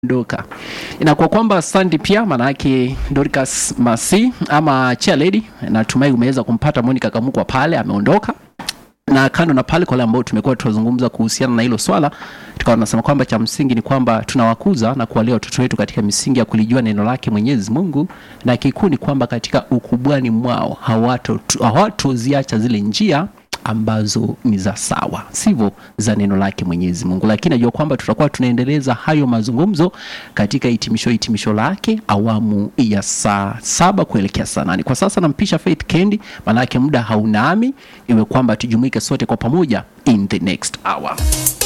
ameondoka. Inakuwa kwamba Sandy pia maana yake Dorcas Masi ama Chair Lady, natumai umeweza kumpata Monica Kamukwa pale, ameondoka na kando na pale, kwa wale ambao tumekuwa tunazungumza kuhusiana na hilo swala, tukawa tunasema kwamba cha msingi ni kwamba tunawakuza na kuwalea watoto wetu katika misingi ya kulijua neno lake Mwenyezi Mungu, na kikuu ni kwamba katika ukubwani mwao hawato hawatoziacha zile njia ambazo ni za sawa, sivyo za neno lake Mwenyezi Mungu. Lakini najua kwamba tutakuwa tunaendeleza hayo mazungumzo katika hitimisho hitimisho lake awamu ya saa saba kuelekea saa nane. Kwa sasa nampisha Faith Kendi, maanake muda haunami, iwe kwamba tujumuike sote kwa pamoja in the next hour.